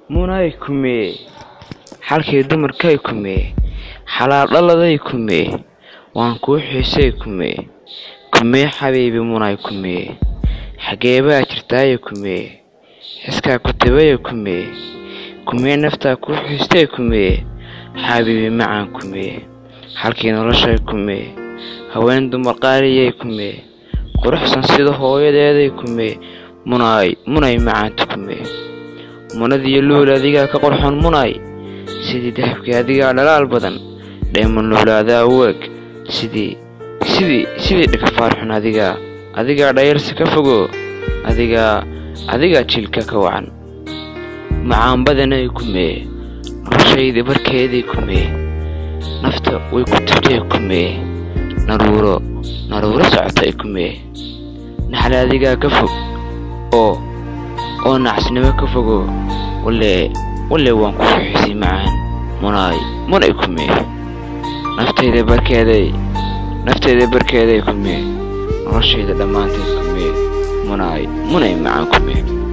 munay kumee xalkii dumarkay kumee xalaal dhaladay kumee waan kuu xiisay kumee kumee xabiibi munay kumee xageebaa jirtaaye kumee xiskaa ku tabaye kumee kumee naftaa kuu xiistay kumee xabiibi macaan kumee xalkii noloshay kumee haween dumar qaaliyay kumee quruxsan sida hooyadeeday kumee munay munay macaanta kumee munadiyo luul adigaa ka qorxon munay sidii dahabkii adigaa dhalaal badan dheeman luulaadaa weeg sidii sidii sidii dhikafaarxun adigaa adigaa dhayarsi ka fogo adigaa adigaa jiilka ka wacan macaan badanay kumee noloshaydii barkeedii kumee nafta way ku tubtay kumee naruuro naruuro socotay kumee naxle adigaa ka fog oo oo nacasnimo ka fogo walle walle waan ku fuxisay macaan munay munay kumee naftayda barkeeday naftayda barkeeday kumee noloshayda dhammaanteed kumee munay munay macaan kumee